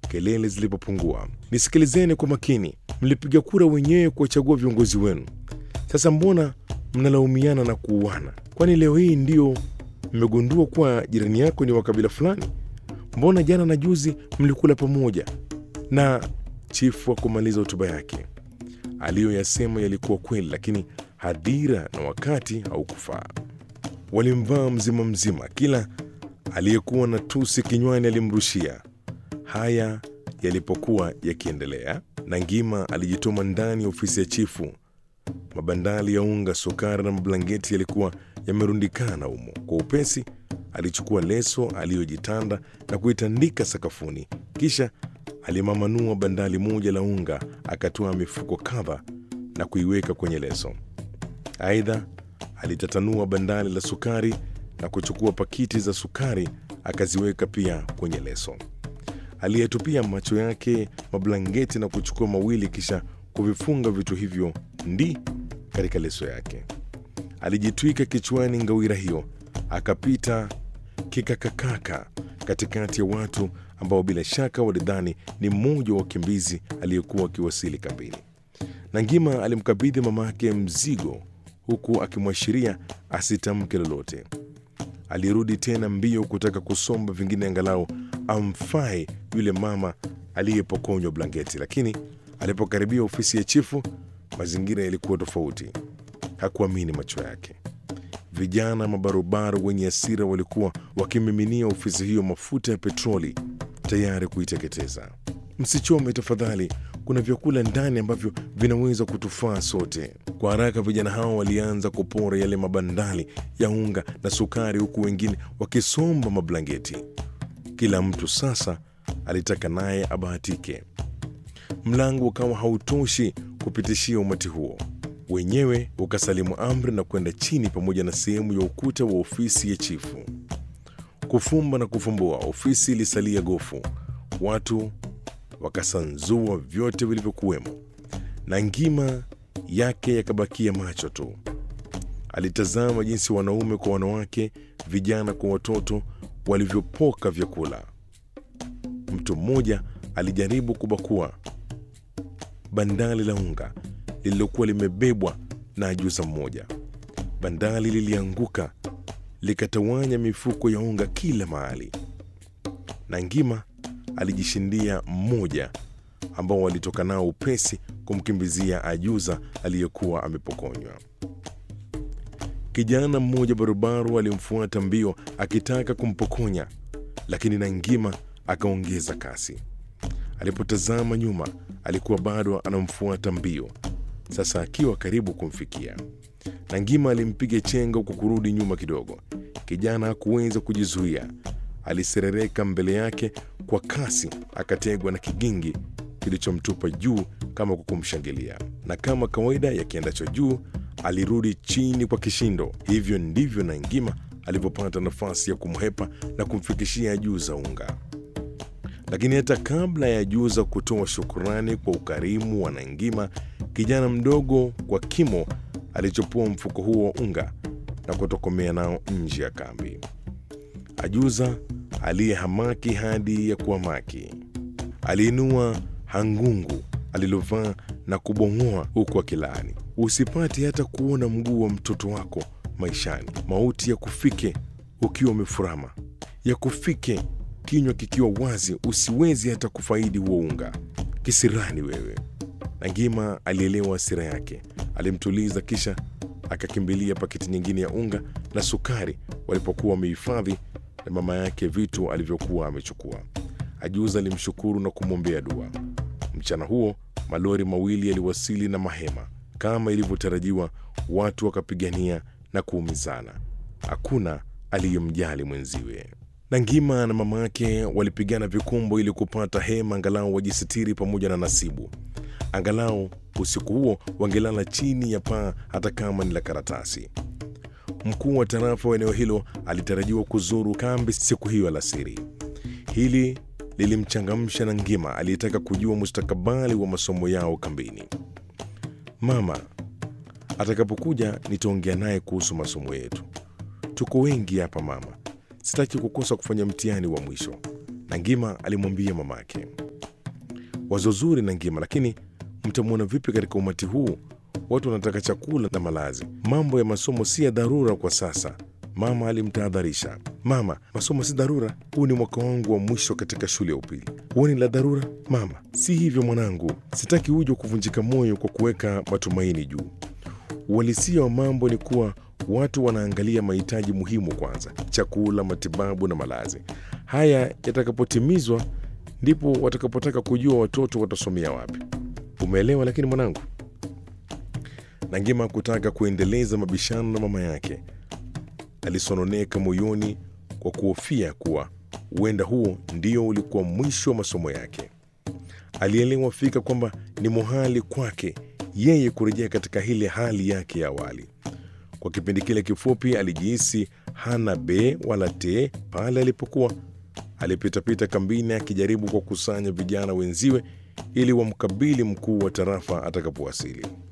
kelele zilipopungua. Nisikilizeni kwa makini, mlipiga kura wenyewe kuwachagua viongozi wenu. Sasa mbona mnalaumiana na kuuana? Kwani leo hii ndio mmegundua kuwa jirani yako ni wa kabila fulani? Mbona jana na juzi mlikula pamoja? Na chifu hakumaliza hotuba yake. Aliyoyasema yalikuwa kweli, lakini hadhira na wakati haukufaa. Walimvaa mzima mzima, kila aliyekuwa na tusi kinywani alimrushia. Haya yalipokuwa yakiendelea, Nangima alijituma ndani ya ofisi ya chifu. Mabandali ya unga, sukari na mablangeti yalikuwa yamerundikana humo. Kwa upesi alichukua leso aliyojitanda na kuitandika sakafuni, kisha alimamanuo bandali moja la unga, akatoa mifuko kadha na kuiweka kwenye leso. Aidha, alitatanua bandali la sukari na kuchukua pakiti za sukari akaziweka pia kwenye leso. Aliyetupia macho yake mablangeti na kuchukua mawili, kisha kuvifunga vitu hivyo ndi katika leso yake. Alijitwika kichwani ngawira hiyo, akapita kikakakaka katikati ya watu ambao bila shaka walidhani ni mmoja wa wakimbizi aliyekuwa akiwasili kambini. Nangima alimkabidhi mamake mzigo huku akimwashiria asitamke lolote. Alirudi tena mbio kutaka kusomba vingine angalau amfae yule mama aliyepokonywa blanketi, lakini alipokaribia ofisi ya chifu, mazingira yalikuwa tofauti. Hakuamini macho yake. Vijana mabarobaro wenye hasira walikuwa wakimiminia ofisi hiyo mafuta ya petroli tayari kuiteketeza. Msichome tafadhali, kuna vyakula ndani ambavyo vinaweza kutufaa sote. Kwa haraka vijana hao walianza kupora yale mabandali ya unga na sukari, huku wengine wakisomba mablangeti. Kila mtu sasa alitaka naye abahatike. Mlango ukawa hautoshi kupitishia umati huo, wenyewe ukasalimu amri na kwenda chini pamoja na sehemu ya ukuta wa ofisi ya chifu. Kufumba na kufumbua, ofisi ilisalia gofu. Watu wakasanzua vyote vilivyokuwemo, na ngima yake yakabakia macho tu. Alitazama jinsi wanaume kwa wanawake, vijana kwa watoto walivyopoka vyakula. Mtu mmoja alijaribu kubakua bandali la unga lililokuwa limebebwa na ajuza mmoja. Bandali lilianguka likatawanya mifuko ya unga kila mahali, na ngima alijishindia mmoja ambao walitoka nao upesi kumkimbizia ajuza aliyekuwa amepokonywa. Kijana mmoja barubaru alimfuata mbio akitaka kumpokonya, lakini Nangima akaongeza kasi. Alipotazama nyuma, alikuwa bado anamfuata mbio, sasa akiwa karibu kumfikia. Nangima alimpiga chenga kwa kurudi nyuma kidogo. Kijana hakuweza kujizuia, aliserereka mbele yake kwa kasi, akategwa na kigingi kilichomtupa juu kama kwa kumshangilia, na kama kawaida ya kiendacho juu alirudi chini kwa kishindo. Hivyo ndivyo Nangima alivyopata nafasi ya kumhepa na kumfikishia Ajuza unga. Lakini hata kabla ya Ajuza kutoa shukurani kwa ukarimu wa Nangima, kijana mdogo kwa kimo alichopua mfuko huo wa unga na kutokomea nao nje ya kambi. Ajuza aliyehamaki hadi ya kuhamaki aliinua hangungu alilovaa na kubong'oa huku akilaani, usipate hata kuona mguu wa mtoto wako maishani. Mauti ya kufike ukiwa umefurama, ya kufike kinywa kikiwa wazi, usiwezi hata kufaidi huo unga. Kisirani wewe! Nangima alielewa hasira yake, alimtuliza, kisha akakimbilia paketi nyingine ya unga na sukari walipokuwa wamehifadhi na mama yake vitu alivyokuwa amechukua. Ajuza alimshukuru na kumwombea dua. Mchana huo malori mawili yaliwasili na mahema. Kama ilivyotarajiwa, watu wakapigania na kuumizana. Hakuna aliyemjali mwenziwe. Nangima na mama yake walipigana vikumbo ili kupata hema, angalau wajisitiri pamoja na Nasibu. Angalau usiku huo wangelala chini ya paa, hata kama ni la karatasi. Mkuu wa tarafa wa eneo hilo alitarajiwa kuzuru kambi siku hiyo alasiri. Hili lilimchangamsha Nangima aliyetaka kujua mustakabali wa masomo yao kambini. Mama atakapokuja nitaongea naye kuhusu masomo yetu. Tuko wengi hapa mama, sitaki kukosa kufanya mtihani wa mwisho, Nangima alimwambia mamake. Wazo zuri na ngima, lakini mtamwona vipi katika umati huu? Watu wanataka chakula na malazi. Mambo ya masomo si ya dharura kwa sasa, mama alimtahadharisha. Mama, masomo si dharura. Huu ni mwaka wangu wa mwisho katika shule ya upili. Huoni la dharura? Mama, si hivyo mwanangu, sitaki uje kuvunjika moyo kwa kuweka matumaini juu. Uhalisia wa mambo ni kuwa watu wanaangalia mahitaji muhimu kwanza: chakula, matibabu na malazi. Haya yatakapotimizwa, ndipo watakapotaka kujua watoto watasomea wapi. Umeelewa? Lakini mwanangu, Nangima kutaka kuendeleza mabishano na mama yake. Alisononeka moyoni kwa kuhofia kuwa huenda huo ndio ulikuwa mwisho wa masomo yake. Alielewa fika kwamba ni muhali kwake yeye kurejea katika ile hali yake ya awali. Kwa kipindi kile kifupi, alijihisi hana be wala te pale alipokuwa alipitapita kambini akijaribu kuwakusanya vijana wenziwe ili wamkabili mkuu wa tarafa atakapowasili.